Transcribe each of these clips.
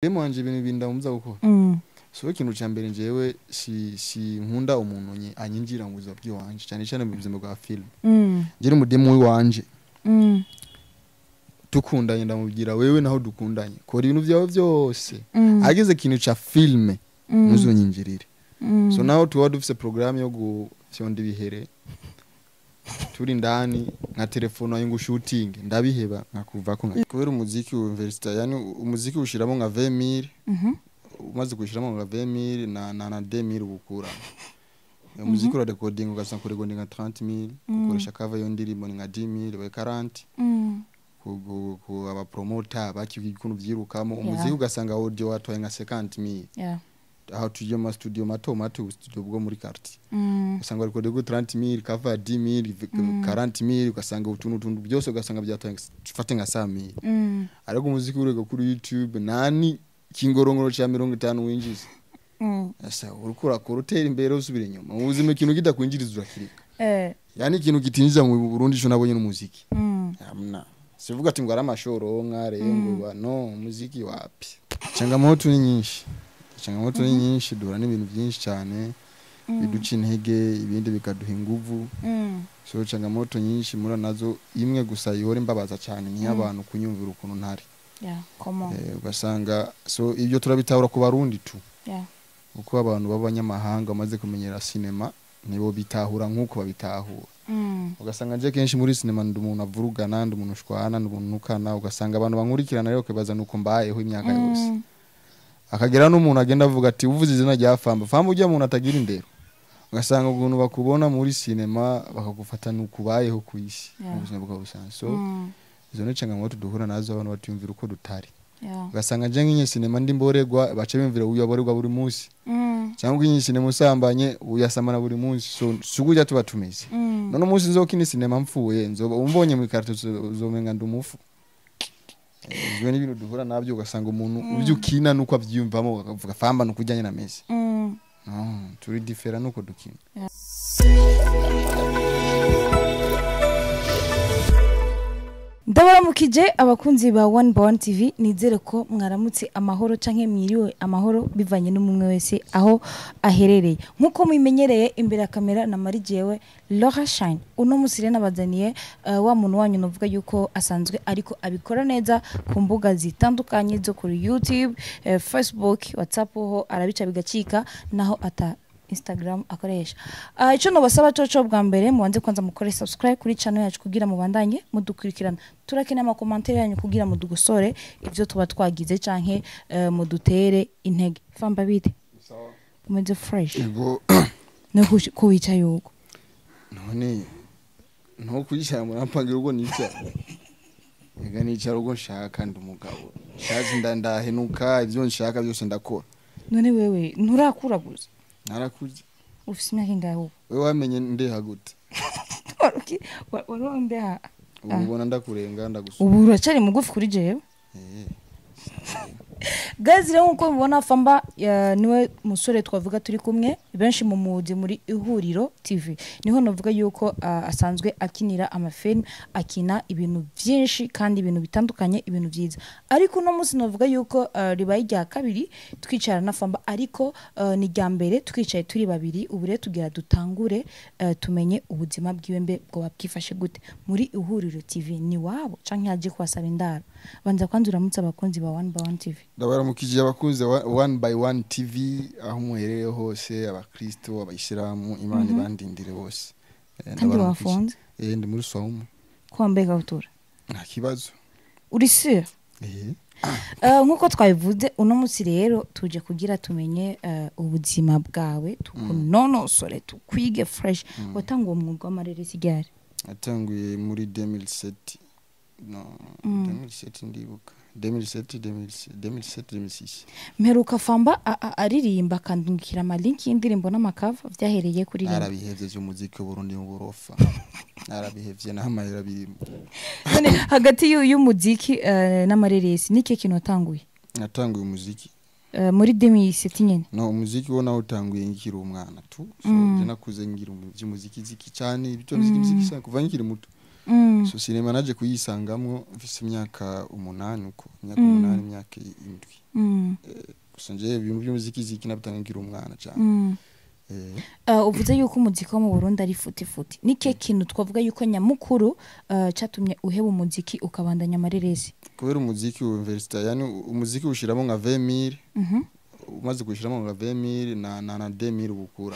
demo wanje ibintu bibiri ndamubuza gukora Mm. so ikintu ca mbere njyewe si si nkunda umuntu nye- anyinjira mu buzima bw'iwanje cyane cyane mu buzima bwa film Mm. njye umudemu w'iwanje Mm. dukundanye ndamubwira wewe naho dukundanye kora ibintu vyawe vyose Mm. ageze ikintu ca filme Mm. ntuzonyinjirire Mm. so naho tuba dufise programme yo gufyonda ibihere turi ndani nka telefone wayo ngo shooting ndabiheba nkakuvako nka kubera umuziki wa university yani umuziki ushiramo nka 20000 Mhm. umaze kushiramo nka 20000 na na, na 2000 ubukura uyo muziki ura recording ugasanga kurekodinga nka 30000 gukoresha cover yo ndirimbo ni nka 10000 we 40 Mm. ku, ku, ku aba promoter bakivuga ikuntu vyirukamo Yeah. umuziki ugasanga audio watwaye nka 50000 Yeah. aho tugiye mu studio mato mato studio bwo muri quartier Mm. ugasanga bari kodego 30000 cover 10000 Mm. 40000 ugasanga utuntu tuntu byose ugasanga byatwaye fate nka 100000 Mm. ariko umuziki urega kuri YouTube nani kingorongoro cha 50 winjiza Mm. asa uriko urakora utera imbere usubira inyuma mu buzima ikintu kidakwinjiriza urakirika Eh. yani ikintu kitinjiza mu Burundi cyo nabonye n'umuziki Mm. hamna sivuga ati ngo ari amashoro nkarengo ba no muziki wapi changamoto ni nyinshi changamoto ni nyinshi duhura n'ibintu byinshi cyane biduca intege ibindi bikaduha inguvu Mm. so changamoto nyinshi muri nazo imwe gusa ihora imbabaza cyane ni abantu kunyumvira ukuntu ntari Yeah. Come on. Eh, ugasanga so ibyo turabitahura ku barundi tu Yeah. kuko abantu b'abanyamahanga bamaze kumenyera sinema nibo bitahura nk'uko babitahura Mm. ugasanga nje kenshi muri sinema ndi umuntu avurugana ndi umuntu ushwana ndi umuntu nukana ugasanga abantu bankurikirana rero kwibaza nuko mbayeho imyaka yose Mm. akagera n'umuntu agenda avuga ati uvuze izina rya famba famba ujya muntu atagira indero ugasanga ukuntu bakubona muri sinema bakagufata nuko ubayeho ku isi Yeah. mu buzima bwawe busanzwe so Mm. izo ni changamoto duhura nazo abantu batiyumvira uko dutari Yeah. ugasanga nje nk'iyi sinema ndi mborerwa baca bimvira uyaborerwa buri munsi Mm. cyangwa iyi sinema usambanye uyasamana buri munsi so si ujya tuba tumeze Mm. none umunsi nzokina sinema mpfuye nzoba umbonye mu ikarito uzomenga ndi umufu Eh, ibyo ni ibintu duhura nabyo ugasanga umuntu ibyo ukina nuko abyiyumvamo akavuga famba nuko ujyanye na mesi Mm. no turi difera nuko dukina ndabaramukije abakunzi ba one by one tv nizere ko mwaramutse amahoro canke mwiriwe amahoro bivanye n'umwe wese aho aherereye nk'uko mubimenyereye imbere ya kamera na mari jewe Laura Shine uno musi rero nabazaniye uh, wa muntu wanyu novuga yuko asanzwe ariko abikora neza ku mbuga zitandukanye zo kuri YouTube eh, Facebook WhatsApp ho arabica bigacika naho ata Instagram akoresha. Uh, ico nobasaba coco bwa mbere mubanze kwanza mukore subscribe kuri channel yacu kugira mubandanye mudukurikirana. Turakeneye ama commentaire yanyu kugira mudugosore ivyo tuba twagize canke uh, mudutere intege. Famba bite? Umeze fresh. ubwo No ko wicaye yuko. none nto kuyicara murampangira ubwo nicara ega nicara ubwo nshaka ndi umugabo nshaje nda ndahenuka ibyo nshaka byose ndakora None wewe nturakura gusa. narakurya Ufise imyaka ingahe ubu? wewe wamenye ndeha gute Waruki waronde ha. ubu ubona ndakurenga ndagusura Ubu uracari mugufi kuri jewe. Eh, Guys rero nkuko mubona Famba ya, niwe musore twavuga turi kumwe benshi mu muzi muri ihuriro TV niho navuga yuko uh, asanzwe akinira amafilm akina ibintu byinshi kandi ibintu bitandukanye ibintu byiza ariko uno munsi navuga yuko uh, ribaye rya kabiri twicara na Famba ariko uh, ni rya mbere twicaye turi babiri ubu rero tugira dutangure uh, tumenye ubuzima bwiwe mbe bwo bwifashe gute muri ihuriro TV ni wabo canke yaje kwasaba indaro banza kwanza uramutse abakunzi ba one by one TV ndabaramukije abakunze wa- one by one tv aho muherereye hose abakristo abayisilamu imana ibandindire bose Eh, kandi ndabaramukije. wafunze Eh, ndi muri swaumu ko wambaye ikabutura nta kibazo uri sure Eh, Uh, nk'uko twabivuze uno munsi rero tuje kugira tumenye uh, ubuzima bwawe tukunonosore tukwige fresh watanga uwo mwuga w'amareresi ryari natanguye muri 2007 no 2007 ndibuka 2007 2007 2006 mperuka famba a- a- aririmba akandungikira amalinki y'indirimbo n'amakava vyahereye kuri rimwe narabihevye vy'umuziki w'uburundi mu burofa narabihevye n'amahera birimo none hagati y'u- y'umuziki uh, n'amareresi niki kintu watanguye natanguye umuziki uh, muri 2007 nyene no umuziki wo nawe utanguye nkiri umwana tu so Mm. je nakuze ngira umu- vy'umuziki ziki cyane ibyo muziki muziki cyane kuva nkiri muto Mm. so sinema naje kuyisangamwo mfise imyaka umunani uko imyaka Mm. umunani imyaka indwi Mm. gusa nje ibintu by'umuziki ziki nabitanga ngira umwana cyane Mm. eh Uh, uvuze yuko umuziki wo mu Burundi ari futi futi ni ke kintu twavuga yuko nyamukuru uh, catumye uheba umuziki ukabandanya amareresi kubera umuziki wa university yani umuziki ushiramo nka 20000 Mhm. umaze kushiramo nka 20000 na na, na 2000 ubukura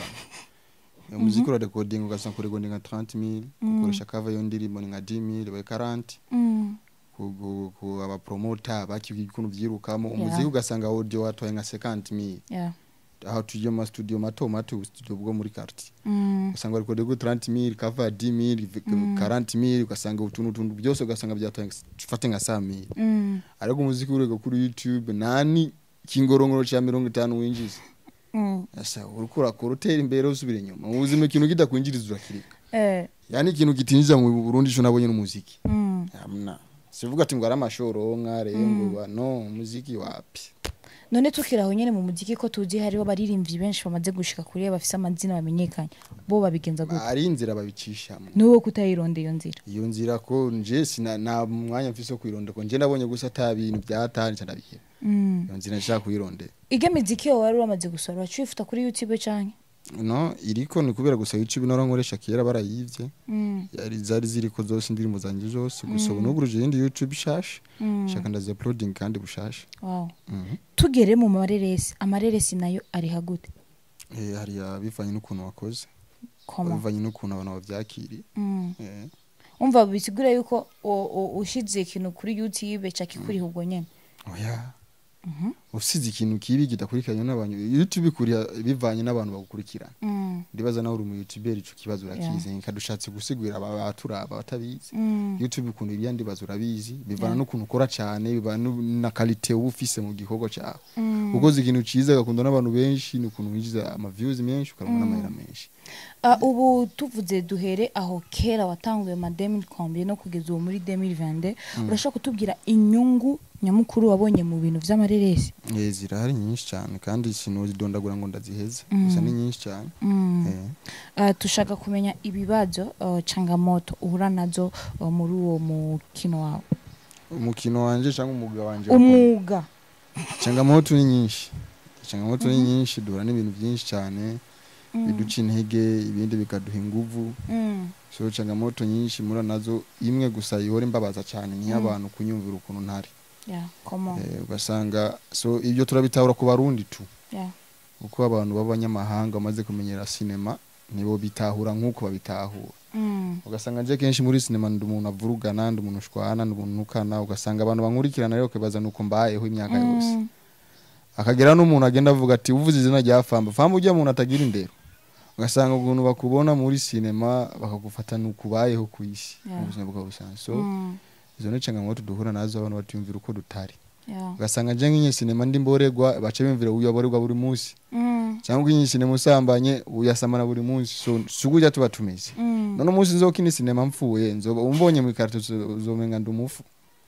umuziki ura recording ugasanga kuri recording nka 30000 gukoresha cover yo ndirimbo ni nka 10000 ba 40 Mm. ku, ku, ku aba promoter bakivuga ikuntu vyirukamo Yeah. umuziki ugasanga audio watwaye nka 50000 Yeah. aho tuje mu studio mato mato studio bwo muri quartier Mm. ugasanga bari kodego 30000 cover 10000 40000 ugasanga utuntu tuntu byose ugasanga byatwaye fate nka 100000 Mm. ariko umuziki urego kuri YouTube nani kingorongoro cha 50 winjiza Mm. asa uriko urakora utera imbere usubira inyuma mu buzima ikintu kidakwinjiriza urakirika Eh. yani ikintu kitinjiza mu Burundi cyo nabonye n'umuziki Mm. amna sivuga ati ngo ari amashoro nkare ngo ba no umuziki wapi none tukiraho nyene mu muziki ko tuzi hariho abaririmbyi benshi bamaze gushika kuri bafise amazina bamenyekanye bo babigenza gute ari inzira babicishamo nuwo kutayironda iyo nzira iyo nzira ko nje sina nta mwanya mfise wo kwironda ko nje nabonye gusa ata bintu byatani cyandabihera Mm. iyo nzira nshaka kuyirondera ige miziki yo wari wamaze gusora wacifuta kuri youtube canke no iriko ni kubera gusa YouTube nora nkoresha kera barayivye Mm. yari zari ziriko zose indirimbo zanje zose gusa ubu n'uburuje yindi YouTube shasha Mm. shaka ndazi uploading kandi bushasha Wow. Mhm. tugere mu mareresi amareresi nayo ari hagute eh hariya bivanye n'ukuntu wakoze koma bivanye n'ukuntu abantu bavyakiriye Mm. eh umva bisigura yuko u- u- ushize ikintu kuri youtube cakikuriha ubwo nyene oya Mhm. usize ikintu kibi kidakurikiranye n'abantu YouTube ikuriya bivanye n'abantu bagukurikirana Mm. ndibaza nawe uri mu YouTuber ico kibazo urakizi kadushatse gusigurira aba baturaba batabizi Mm. YouTube ukuntu iriya ndibazo urabizi bivana Yeah. n'ukuntu ukora cyane bivana nu- na quality uba ufise mu gikorwa cyawe Mm. ukoze ikintu ciza gakunda n'abantu benshi ni ukuntu winjiza ama views menshi ukaronka n'amahera menshi Ah, ubu tuvuze duhere aho kera watanguye ma 2000 no kugeza ubu muri 2022 urashaka kutubwira inyungu nyamukuru wabonye mu bintu vy'amareresi eh zirahari nyinshi cyane kandi sinozidondagura ngo ndaziheze Mm. gusa ni nyinshi cyane Mm. eh Ah, tushaka kumenya ibibazo uh, changamoto uhura nazo uh, muri uwo mukino wawe umukino wanje cyangwa umwuga wanje wakora. umwuga changamoto ni nyinshi changamoto ni nyinshi duhura n'ibintu byinshi cyane biduca intege ibindi bikaduha inguvu Mm. so changamoto nyinshi muri nazo imwe gusa ihora imbabaza cyane ni abantu kunyumvira ukuntu ntari Yeah, come on. Eh, ugasanga so ibyo turabitahura ku barundi tu Yeah. kuko abantu b'abanyamahanga bamaze kumenyera sinema nibo bitahura nk'uko babitahura Mm. ugasanga nje kenshi muri sinema ndi umuntu avurugana ndi umuntu ushwana ndi umuntu nukana ugasanga abantu bankurikirana rero ukibaza nuko mbayeho imyaka yose Mm. akagera n'umuntu agenda avuga ati uvuze izina rya famba famba ujya muntu atagira indero ugasanga ukuntu bakubona muri sinema bakagufata nuko ubayeho ku isi Yeah. mu buzima bwawe busanzwe so Mm. izo ni changamoto duhura nazo abantu batiyumvira uko dutari Yeah. ugasanga nje nk'inyi sinema ndi mborerwa baca bimvira uyaborerwa buri munsi Mm. cyangwa iyi sinema usambanye uyasamana buri munsi so si ujya tuba tumeze Mm. none umunsi nzokina sinema mpfuye nzoba umbonye mu ikarito uzo- uzomenga ndi umufu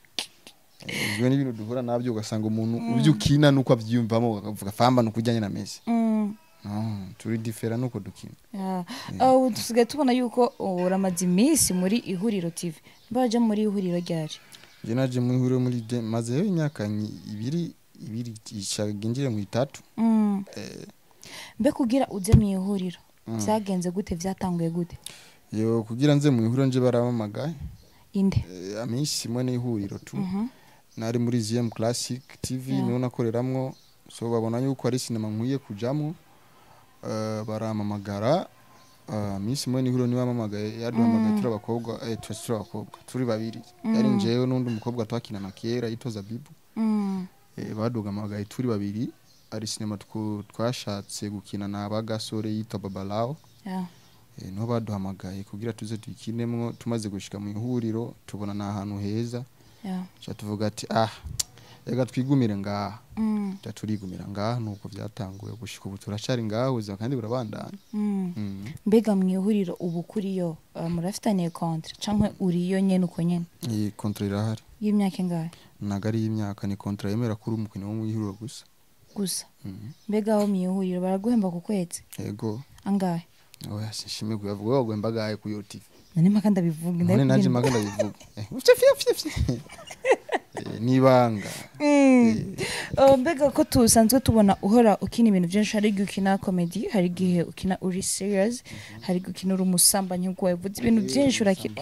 Eh, ibyo ni ibintu duhura nabyo ugasanga umuntu ibyo ukina nuko abyiyumvamo akavuga famba nuko ujyanye na mesi Mm. no, turi difera nuko dukina Yeah. Ah, ubu dusigaye tubona yuko uramaze iminsi muri ihuriro tv mbaje muri ihuriro ryaje je naje mu ihuriro muri de mazeho imyaka nyi- ibiri ibiri ishaginjire mu itatu Mm. eh, mbe kugira uze mu ihuriro Mm. byagenze gute byatanguye gute yo kugira nze mu ihuriro nje baramamagaye inde eh, aminsi imwe n'ihuriro tu Mhm. nari muri ZM Classic TV Yeah. niho nakoreramwo so babona yuko ari sinema nkwiye kujamwo uh, baramamagara uh, minsi imwe nihuro niwe amamagaye yaduhamagaye Mm. turi abakobwa eh, turi turi abakobwa turi babiri yari Mm. njewe n'undi mukobwa twakinana kera yitoza bibu Mm. eh, baduhamagaye turi babiri ari sinema twu- twashatse gukina na bagasore yitwa babalao Yeah. eh, niho baduhamagaye kugira tuze tuyikinemwo tumaze gushika mu ihuriro tubona ni ahantu heza Yeah. ca tuvuga ati ah reka twigumire ngaha Mm. ja turigumira ngaha nuko byatanguye gushika ubu turacari ngaha ubuzima kandi burabandanya Mm. Mm. mbega mu ihuriro ubu kuriyo uh, murafitaniye kontra canke uriyo nyene uko nyene iyi kontra irahari y'imyaka ingahe ntago ari y'imyaka ni kontra yemera kuri umukino wo mu ihuriro gusa gusa Mhm. mbega aho mu ihuriro baraguhemba ku kwezi yego angahe oya sinshimye kuyavuga bagwemba gahe ku yo tv nani mpaka ndabivuga none naje ndabibwira- mpaka ndabivuga Eh, ufye fye fye fye Eh, nibanga Mm. Oh, mbega ko tusanzwe tubona uhora ukina ibintu byinshi hari igihe ukina comedy hari igihe ukina uri serious hari igihe ukina uri umusambanyi nk'uko wabivuze ibintu byinshi urakina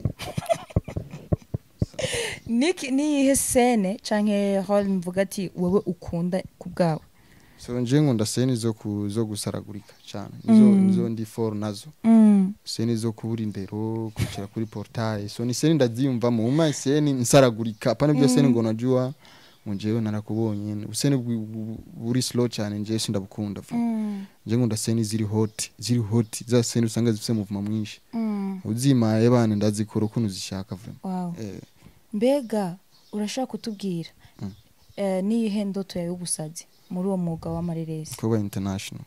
Niki niyihe sene canke hall mvuga ati wowe ukunda ku bwawe so nje nkunda seni zo ku zo gusaragurika cyane nizo Mm. nizo ndi for nazo Mm. seni zo kubura indero kwicara kuri portail so ni seni ndaziyumvamo uma seni nsaragurika pana byo seni ngo najua ngo jewe narakubonye useni bu- bu- buri slow cyane nje sindabukunda vuba Mm. nje nkunda seni ziri hot ziri hot za seni usanga zifite muvuma mwinshi Mm. uzimaye bana ndazikora ukuntu zishaka vuba Wow. eh mbega urashaka kutubwira Mm. eh, niyihe ndoto yawe y'ubusazi muri uwo mwuga w'amareresi kuba international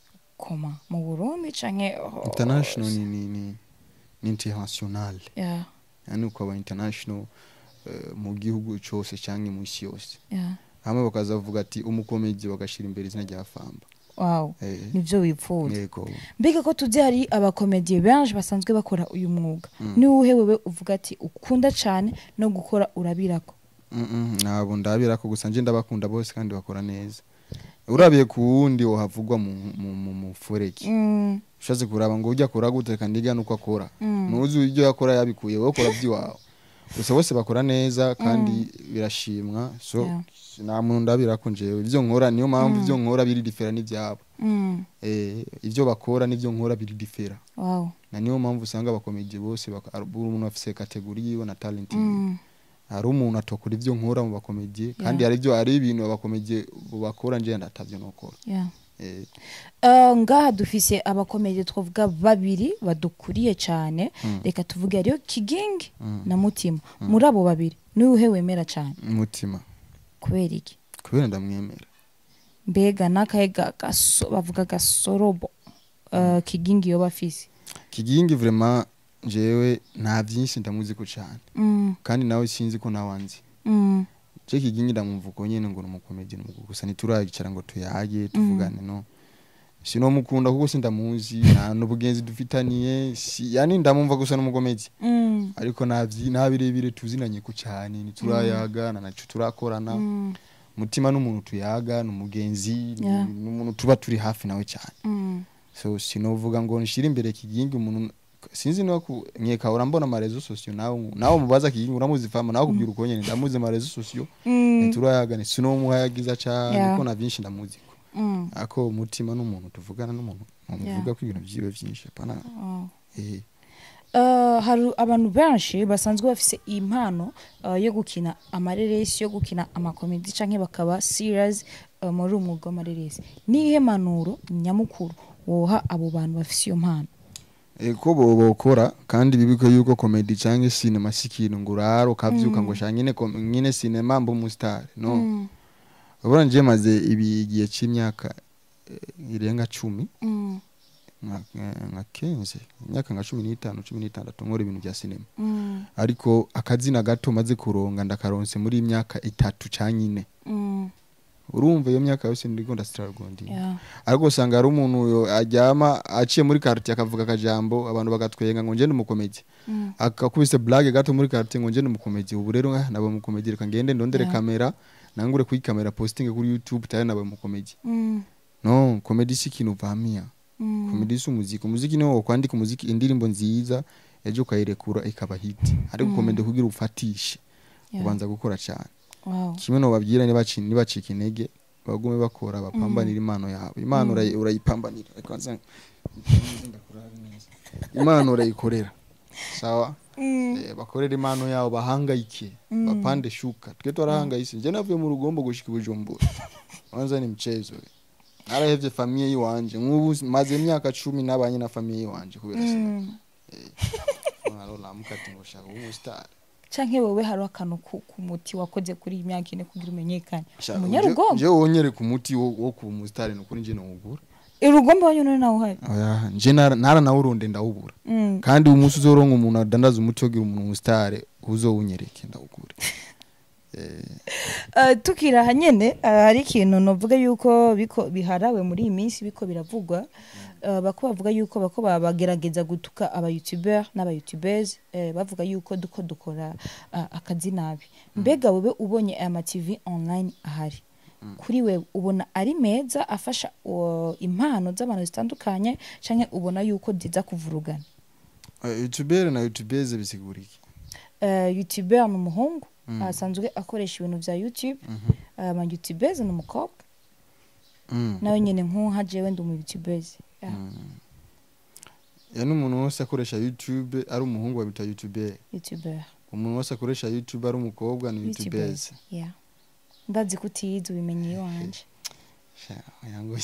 koma mu burundi canke oh, international ni ni ni, ni international yeah, yani ukaba international eh, mu gihugu cyose cyangwa mu isi yose yeah. hamwe bakazavuga ati umukomedi bagashira imbere izina rya famba wow eh nivyo wifuza yego mbega ko tuzi hari abakomediye benshi basanzwe bakora uyu mwuga Mm. ni uwuhe wewe uvuga ati ukunda cane no gukora urabirako Mm, mm, ntabwo ndabira ko gusa nje ndabakunda bose kandi bakora neza urabiye ku wundi wohavugwa mu mu mu, mu foreki Mm, ushatse kuraba ngo ujya akora gute kandi ndiga nuko akora mm, nuzi ibyo yakora yabikuye wowe ukora by'iwawe gusa bose bakora neza kandi birashimwa so Yeah. nta muntu ndabira ko njewe ibyo nkora niyo mpamvu ibyo nkora biri difera n'ibyabo mm. eh ibyo bakora n'ibyo nkora biri difera wow na niyo mpamvu usanga abakomedi bose baka- ari- buri umuntu afise kategori yiwe na talent yiwe Mm, hari umuntu atokora ibyo nkora mu bakomedi kandi Yeah. hari ibyo hari ibintu abakomedi bakora nje ndatavyo nokora yeah. eh Uh, ngaha dufise abakomedi twavuga babiri badukuriye cane Mm. reka tuvuge hariyo kigingi Mm. na mutima muri abo babiri ni uwuhe wemera cane umutima kubera iki kubera ndamwemera mbega n'akahe ga- gaso- bavuga gasorobo uh, kigingi yoba afise kigingi vraiment jewe nta byinshi ndamuzi ko cyane mm, kandi nawe sinzi ko nawanzi mm, je kigingi ndamwumva uko nyene ngo numukomedi numugu gusa ntiturayicara ngo tuyage tuvugane no sinomukunda kuko sindamuzi nta n'ubugenzi dufitaniye si, yani ndamwumva gusa n'umukomedi mm, ariko nta vyi- nta birebire tuzinanye ko cyane ntiturayaga na naco turakorana mm, mutima n'umuntu tuyaga n'umugenzi ni- Yeah. n'umuntu tuba turi hafi nawe cyane mm, so sinovuga ngo nshire imbere kigingi umuntu sinzi no ku nkeka urambona amarezo sosiyo nawe nawe mubaza kigingi uramuzi fama nawe kubwira uko nyene ndamuzi amarezo sosiyo mm, ntiturayaga sinomuhayagiza cyane Yeah. ko na byinshi ndamuzi ko mm. ako umutima n'umuntu tuvugana n'umuntu muvuga Yeah. ko ibintu byiwe byinshi pana Oh. eh Uh, hari abantu benshi basanzwe bafise impano uh, yo gukina amareresi yo gukina amakomedi canke bakaba serious uh, muri umwuga w'amareresi nihe manuro nyamukuru woha abo bantu bafise iyo mpano ko bo bokora kandi bibiko yuko comedy cyangwa cinema si ikintu ngo urara ukavyuka ngo sha nyine kom- nyine cinema mba umustar no Mm, urabona nje maze ibi igihe c'imyaka eh, irenga cumi mm, nka- nka- nka kenze imyaka nka cumi n'itanu cumi n'itandatu nkora ibintu bya sinema mm, ariko akazina gato maze kuronga ndakaronse muri iyi myaka itatu canyine mm, urumva iyo myaka yose ndiko ndasitaragondi yeah, ariko usanga hari umuntu yo aryama aciye muri quartier akavuga akajambo abantu bagatwenga ngo nje ndi umukomedi mm, akakubise blague gato muri quartier ngo nje ndi umukomedi ubu rero ah, nabaye umukomedi reka ngende ndondere Yeah. kamera nangure kuri kamera posting kuri youtube tayari nabaye umukomedi mm, no komedi si ikintu uvamia mm, komedi si umuziki umuziki niwo wokwandika umuziki indirimbo nziza ejo ukayirekura ikaba hiti ariko Mm. komedi kugira ufatishe yeah, ubanza gukora cyane wow, kimwe no babwira nibaci nibacika intege bagume bakora bapambanira impano yabo impano Mm. urayi- urayipambanira Reka nze- ndakurabe neza. impano urayikorera sawa mm, Eh, bakorera impano yabo bahangayike Mm. bapande shuka twe twarahangayise nje navuye mu rugombo gushika i bujumbura wanza ni mchezo we. narahevye famiye yiwanje nk'ubu maze imyaka cumi nabanye na famiye yiwanje kubera sinema mm. naramuka ati ngo shaka ubu star canke wewe hariho akantu ku ku muti wakoze kuri iyi myaka ine kugira umenyekane Shaka, umunyarugombo nje wonyereka umuti wo wo kuba umusitari nukuri nje nawugura irugombo wanyu none nawe uhari oya nje nara nara nawuronde ndawubura Mm, kandi umunsi uzoronka umuntu adandaza umuti wogira umuntu umusitari uzowunyereke ndawugure Eh, Eh, tukiri aha nyene eh, hari ikintu novuga yuko biko biharawe muri iyi minsi biko biravugwa Eh, bako bavuga yuko bako ba- bagerageza gutuka aba youtuber n'aba youtubers eh, bavuga yuko duko dukora ah, akazi nabi mbega wewe ubonye aya ma TV online ahari kuri we ubona ari meza afasha uh, impano z'abantu zitandukanye canke ubona yuko ziza kuvurugana eh, youtubere na youtubeze bisigura iki uh, youtuber ni umuhungu asanzwe akoresha ibintu vya youtube ama youtubers ni umukobwa Mm. nawe nyene nkuha jewe ndi umu youtubers yeah. ya n'umuntu wese akoresha youtube ari umuhungu babita youtubere youtuber umuntu wese akoresha youtube ari umukobwa ni youtubeze youtubers yeah ndazi ko utiyizi ubimenye iwanje Sha, yango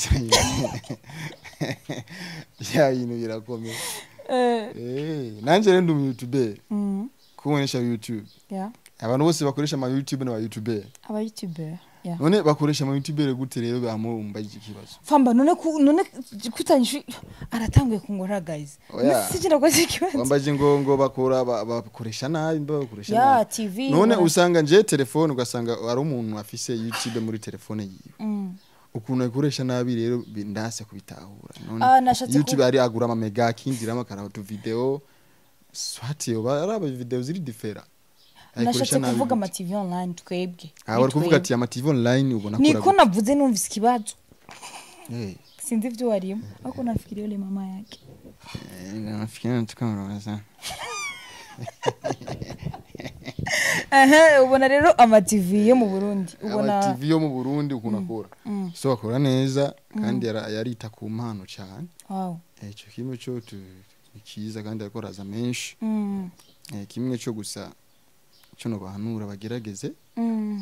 ya bintu birakomeye Eh, nanje rero ndi umu youtubere mm. kubonesha youtube yeah abantu bose bakoresha ama youtube n'aba youtubere aba youtuber yeah none bakoresha ama youtubere gute rero bamumva iki kibazo famba none ku none kutanyishu aratanguye kungora guys Oya. sigira ko sikibazo wambaje ngo ngo bakora ba- bakoresha nabi mba bakoresha ya nabi tv none bara- usanga nje telefone ugasanga ari umuntu afise youtube muri telefone yiwe Mm. ukuntu ayikoresha nabi rero bi- ndase kubitahura none Ah, nashatse youtube ku- ari agura ama mega akinjiramo akaraba utu video swati yoba ari aba video ziri differa nashatse kuvuga ama tv online twebwe aha bari kuvuga ati ama tv online ubona niko akora navuze numvise ikibazo gute? Eh, sinzi ivyo warimo ariko nafikiria yule mama yake eh, nafikiri tukamuraza Aha, ubona rero ama tv yo mu burundi ubona ama tv yo mu Burundi ukuntu akora Mm. so akora neza kandi yara- yarita ku mpano cyane wow Eh, ico kimwe cyo tu- ni cyiza kandi ariko araza menshi mm. Eh, kimwe cyo gusa cyo no bahanura bagerageze Mm.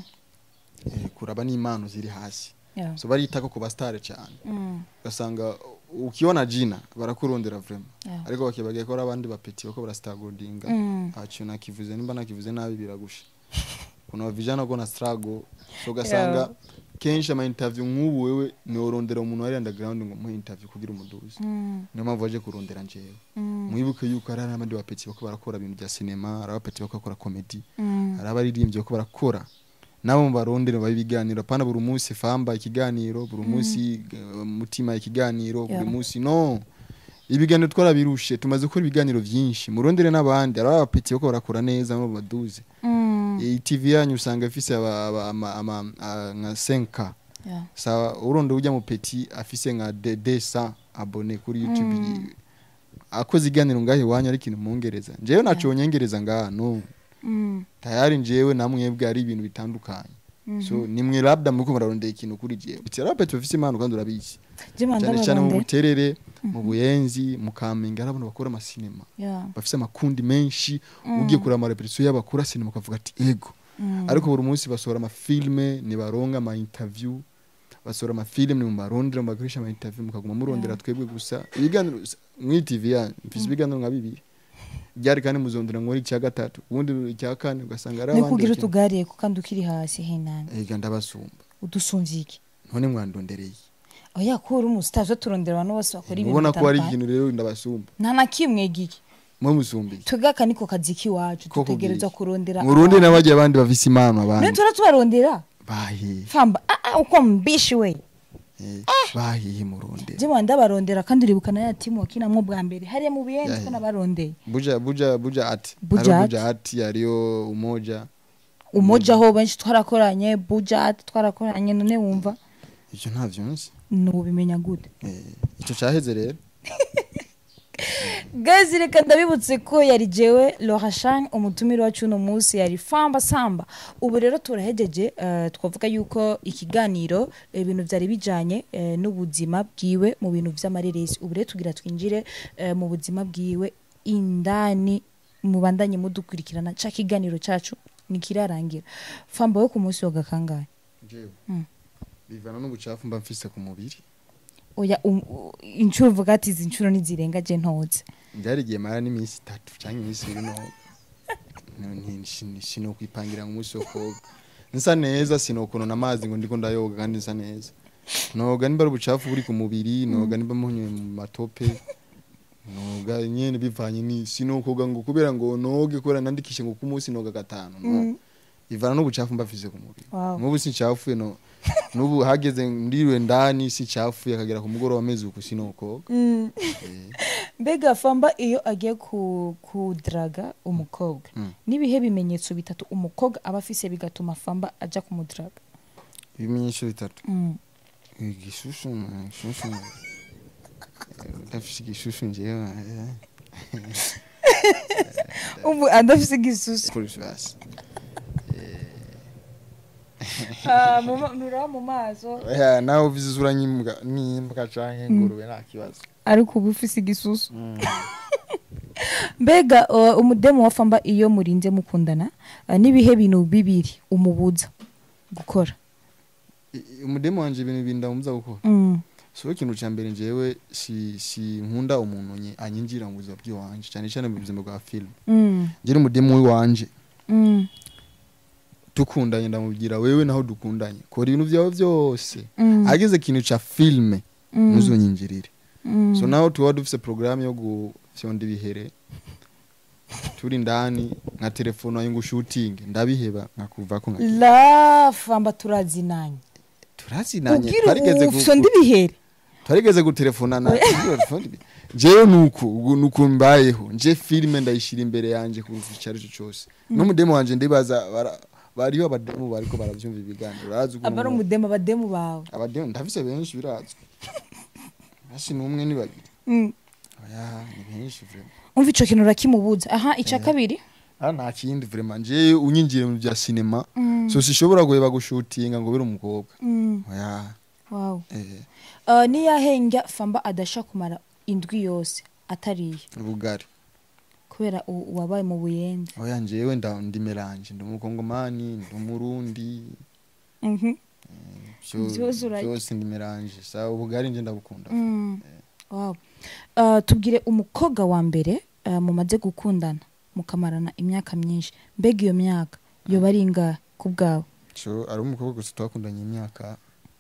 eh, kuraba n'impano ziri hasi yeah so barita ko kuba star cyane mm. ugasanga ukiona jina barakurondera vraiment yeah ariko bakibagiye ko ari abandi bapeti bako barastargodinga Mm. acu nakivuze nimba nakivuze nabi biragusha kuna vijana ko na struggle so ugasanga Yeah. kenshi ama interview nk'ubu wewe niworondera umuntu wari underground ngo muhe interview kugira umuduzi Mm. niyo mpamvu waje kurondera njyewe Mm. mwibuke yuko hari abandi bapeti bako barakora ibintu bya sinema hari abapeti bako bakora comedy Mm. hari abaririmbyi bako barakora nabo mubarondere babe ibiganiro apana buri munsi famba ikiganiro buri munsi eh, mutima ikiganiro buri Yeah. munsi no ibiganiro twarabirushe tumaze gukora ibiganiro byinshi murondere n'abandi hari abapeti bako barakora neza no baduze Mm. iyi tv yanyu usanga ifise aba- aba- ama- ama- a- nka 5k yeah sawa uronde ujya mu peti afise nka de- 200 abone kuri youtube Mm. yiwe akoze iganiro ngaho iwanyu ari ikintu mwongereza njyewe naco nyongereza ngaha no Mm. tayari njyewe namwebwe ari ibintu bitandukanye Mhm. so nimwe labda muriko murarondera ikintu kuri jewe iti arapeti bafise impano kandi urabizi Jema cyane cyane mu ndabarondera. buterere mu buyenzi mu kamenge hari abantu bakora amasinema Yeah. bafise amakundi menshi Mm. ugiye kureba amarepetisiyo y'abakora sinema ukavuga ati ego Mm. ariko buri munsi basohora amafilme nibaronga ama interview basohora amafilme mubarondera mubakoresha ama interview mukaguma murondera Yeah. twebwe gusa ibiganiro mw'i TV yanyu mfise ibiganiro nka bibiri byari kandi muzondera nkora icya gatatu ubundi icya kane ugasanga ari ni abandi kugira bakina. utugariye ko kandi ukiri hasi henani ega ndabasumba udusumvye iki none mwandondereye oya ko uri umusitaje turondera abantu bose bakora ibintu mubona ko hari bitandukanye. ikintu rero ndabasumba nta na kimwe giki mwe musumbiye twebwe aka niko kazi k'iwacu Ko dutegereza kubwira. kurondera murundi n'abagiye abandi bafise impano none abandi tura tubarondera bahiye famba ah, ah, uko mbishi we eh, bahiye murundi jema ndabarondera kandi uribuka na ya timu wakinamwo bwa mbere hariya mu biyenzi Yahe. ko nabarondeye buja buja buja ati Buja Hariho ati. buja ati hariyo umoja umoja ho benshi twarakoranye bujat twarakoranye none wumva icyo ntavyo nzi nubimenya gute Eh, icyo cyaheze rero Guys reka ndabibutse ko yari jewe Lorashan umutumire wacu uno munsi yari Famba Samba ubu rero turahejeje eh, twavuga yuko ikiganiro eh, ibintu byari bijanye eh, n'ubuzima bwiwe mu bintu vy'amareresi ubu rero tugira twinjire eh, mu buzima bwiwe indani mubandanye mudukurikirana ca kiganiro cacu nikirarangira Famba we ku munsi wa gakangahe jewe Mm. bivana n'ubucafu mba mfise ku mubiri oya um, u- inshuro uvuga ati izi nshuro nizirenga je ntoze byari igihe mara n'iminsi itatu cyangwa iminsi ibiri no sinokwipangira ngo umunsi wo koga nsa neza sinokonona amazi ngo ndiko ndayoga kandi nsa neza noga nimba ari ubucafu buri ku mubiri noga nimba mpunye mu matope noga nyene bivanye ni sinokoga ngo kubera ngo noge kubera nandikishe ngo ku munsi noga gatanu no ivana n'ubucafu mba mfise ku mubiri Wow. n'ubu sincafuye no n'ubu hageze ndiriwe ndani sincafuye akagera ku mugoroba amezi uku sinokoga Mm. Eh, mbega famba iyo agiye ku kudraga umukobwa Mm. n'ibihe bimenyetso bitatu umukobwa aba afise bigatuma famba aja kumudraga ibimenyesho bitatu Mm. igishushu igishushu ndafise igishushu njewe ubu adafise igisusu polisi basi Ah, mu ma- nturaba mu maso oya nawe uvize isura nyimbwa n'imbwa canke ingurube nta kibazo ariko uba ufise igisusu mbega uh, umudemu wa famba iyo murinze mukundana uh, n'ibihe bintu bibiri umubuza gukora I- i- umudemu wanje ibintu bindamuza gukora mm. so ikintu ca mbere njewe si si nkunda umuntu nye anyinjira mu buzima bw'iwanje cyane cyane mu buzima bwa film Mm. njye umudemu w'iwanje Mm. dukundanye ndamubwira wewe naho dukundanye kora ibintu vyawe vyose Mm. ageze ikintu ca filme Mm. ntuzonyinjirire Mm. so naho tuba dufise programme yo gufyonda ibihere turi ndani nka telefone wayo ngo shooting ndabiheba nkakuvako nka la famba turazinanye turazinanye ubwira twarigeze gu- ufyo ndibihere twarigeze gutelefonana jewe nuko ubu nuko mbayeho nje filime ndayishira imbere yanje ku icyo ari cyo cyose n'umudemu wanje ndibaza bara- bariho abademu bariko baravyumva ibiganiro barazi ukuntu aba ari umuntu- umudemu abademu bawe abademu ndafise benshi birazwi hasi n'umwe ni babiri Mm. oya ni benshi vraiment umva ico kintu urakimubuza aha ica kabiri ah nta kindi vraiment je unyinjire mu bya cinema Mm. so sishobora guheba gushutinga ngo bere umukobwa Mm. oya wow eh uh, niyahengya famba adasha kumara indwi yose atariye ubugari kubera u- wabaye mu buyenzi oya njewe nda ndi melange ndi umukongomani ndi umurundi Mhm. Vyo- Vyose urarya. vyose ndi melange sa ubugari nje ndabukunda Mm. Wow. Uh, tubwire umukobwa wa mbere uh, mumaze gukundana mukamarana imyaka myinshi mbega iyo myaka yoba ari ingahe ku bwawe so ari umukobwa gusa twakundanye imyaka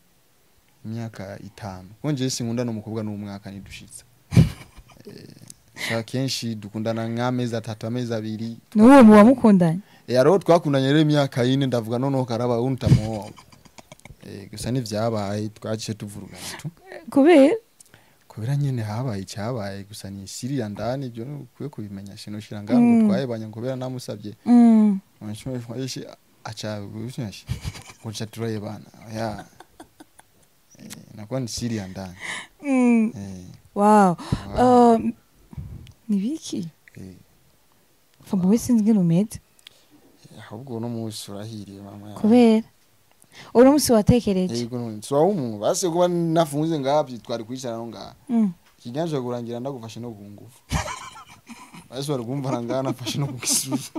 imyaka itanu kuko njewe sinkunda n'umukobwa n'umwaka nidushitse Eh, sa kenshi dukundana nk'amezi atatu amezi abiri n'uwo mu wamukundanye Eh, hariho twakundanye rero imyaka yine ndavuga noneho karaba untamuhowa Eh, gusa nivyabaye twaciye tuvurugana tu kubera kubera nyene habaye icyabaye gusa ni siri ya ndani ibyo ukwiye kubimenya shino shira ngaho ngo Mm. twayebanye kubera namusabye Mm. mwaishi acha gushashi kucha turayebana ya eh, nakuwa ni siri ya ndani Mm. eh, wow wow, Uh, ni biki eh, famba we sinzi ngene umeze ahubwo uno munsi urahiriye mama yanjye. kubera uno musi watekereje yego none so umuntu base kuba nafunze ngabyi twari kwicara no ngaha Mm. kinyanje kurangira ndagufashe no kungufu base bari kumva ngaha nafashe no kugisusu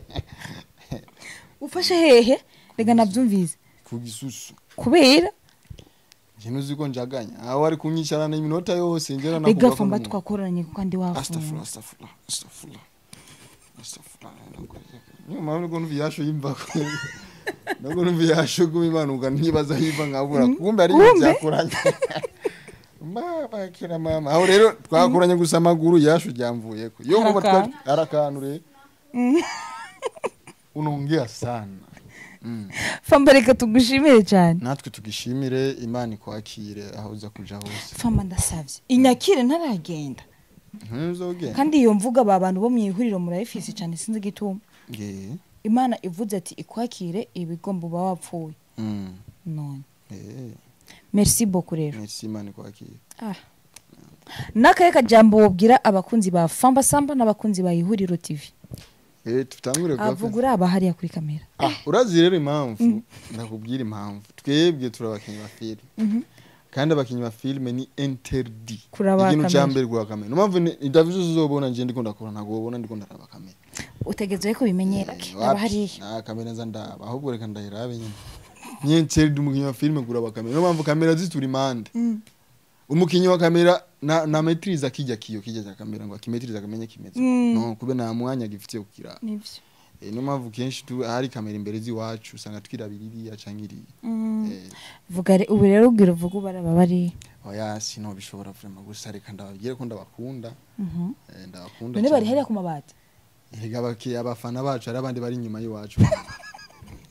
ufashe hehe reka nabyumvise kugisusu kubera njye nuzi ko njaganya aho ari kunyicarana iminota yose njye rega famba twakoranye kuko ndi wafunga astafurlah astafurlah astafurlah astafurlah niyo mpamvu nubwo numva iyasho yimva ko nubwo numva iyasho guma imanuka ntibaza yiva nkabura kumbe ari ibintu Kumbe? byakuranye mama kira mama aho rero twakuranye gusa amaguru iyasho ryamvuyeko yo kuba Harakantu. twari arakantu rero unaongea sana Mm. famba reka tugushimire cyane natwe tugishimire imana ikwakire aho uza kuja hose famba ndasabye inyakire ntaragenda ntuzogenda kandi iyo mvuga aba bantu bo mu ihuriro murayifise cyane sinzi igituma nge imana ivuze ati ikwakire ibigomba uba wapfuye mm. none eh merci beaucoup rero merci imana ikwakire ah. n'akahe kajambo wobwira abakunzi ba famba samba n'abakunzi ba ihuriro tv eh tutangure kwa avuga uri aba hariya kuri kamera ah urazi rero impamvu ndakubwira impamvu twebwe turi abakinnyi ba filime Mhm. kandi abakinnyi ba filime ni interdit Kuraba ikintu kamera. cya mbere kuraba kamera impamvu ni ndavuze uzobona nje ndiko ndakora ntabwo wobona ndiko ndaraba kamera utegereje ko bimenyera Eh, aba wapi? hariya nta kamera nza ndaba ahubwo reka ndahirabe nyine ni interdit umukinnyi wa filime kuraba kamera niyo mpamvu kamera zitura impande Mm. umukinnyi wa kamera na na maitiriza kijya kiyo kijya cya kamera ngo akimetiriza akamenye kimeze Mm. no kube nta mwanya gifitiye kukiraba nibyo Eh, niyo mpamvu kenshi tu hari kamera imbere z'iwacu usanga twirabira iriya canke iriya Mm. Eh, vuga re- ubu rero ubwira uvuga ubu araba bariya oya sino bishobora vrema gusa reka ndababwire ko ndabakunda Mhm. eh, ndabakunda none bari cyane. hariya ku mabati Erega abaki- abafana bacu hari abandi bari inyuma y'iwacu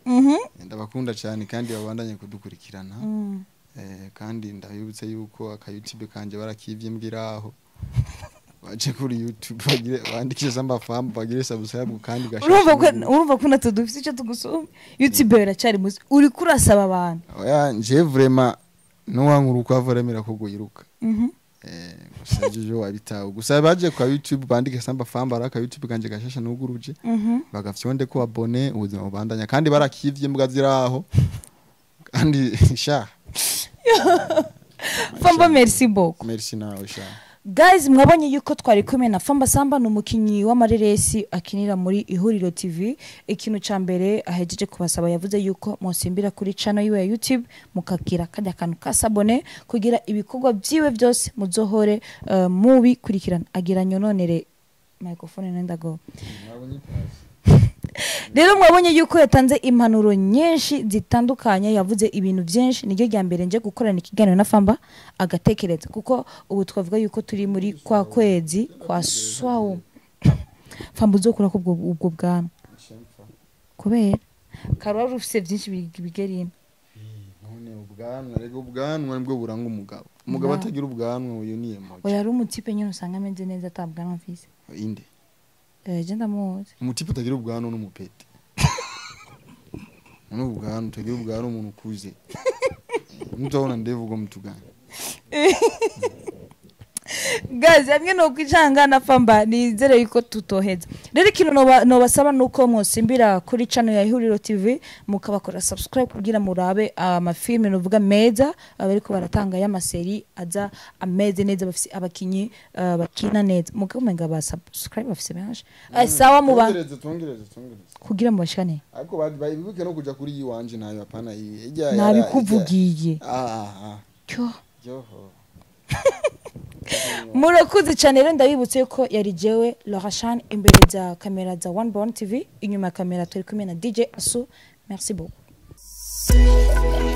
Mhm. ndabakunda cyane kandi babandanye kudukurikirana Mm. Eh, kandi ndabibutse yuko aka youtube kanje barakivye mbwiraho baje kuri youtube bagire bandikishe samba famu bagire subscribe kandi urumva ko gashashe urumva ko natwe dufite icyo tugusumba youtube iracyari muzi uri kurasaba abantu oya nje vraiment nuwankuru uko avoremera ko guyiruka Mhm. eh gusa jojo wabitaho gusa baje kwa youtube bandike samba famu baraka youtube kanje gashasha nuguruje Mhm. bagafyonde ko abone ubuzima bubandanya kandi barakivye mbwa ziraho kandi sha famba merci beaucoup merci nawe sha guys mwabonye yuko twari kumwe na famba samba ni umukinnyi w'amareresi akinira muri ihuriro tv ikintu cya mbere ahejeje kubasaba yavuze yuko musimbira kuri channel yiwe ya youtube mukagira kajya kantu ka sabone kugira ibikorwa byiwe byose muzohore uh, mubikurikirana agira nyononere microphone nenda go rero mwabonye yuko yatanze impanuro nyinshi zitandukanye yavuze ibintu byinshi niryo rya mbere nje gukorana ikiganiro na famba agatekereza kuko ubu twavuga yuko turi muri kwa kwezi kwa swawu famba uzokura ko ubwo ubwo bwanwa kubera karwari ufite byinshi big- bigerino none ubwanwa rego ubwanwa nibwo buranga umugabo umugabo Wow. atagira ubwanwa uyu ni emoji oya ari umutipe nyine usanga ameze neza atabwanwa mfise inde eh je ndamuzi umutipe utagira ubwanwa n'umupeti none ubwanwa utagira ubwanwa umuntu ukuze ntutabona ndevu ubwo mutugana gazi hamwe no kwicanga na famba nizere yuko tutoheza rero ikintu noba- nobasaba nuko mwosimbira kuri channel ya ihuriro tv mukabakora subscribe kugira murabe amafilme novuga meza abariko baratanga y'amaseri aza ameze neza bafise abakinyi uh, bakina neza mugamenga ba subscribe bafise benshi Eh, sawa muba Twongereze, twongereze twongereze kugira mu bashikane ariko ba- ba- bibuke no kuja kuri yiwanje nayo apana iyi ijya nabikuvugiye ah ah ah cyo joho murakuze cyane rero ndabibutse yuko yari jewe Lorashan imbere za kamera za One Born TV inyuma ya kamera turi kumwe na DJ Asu merci beaucoup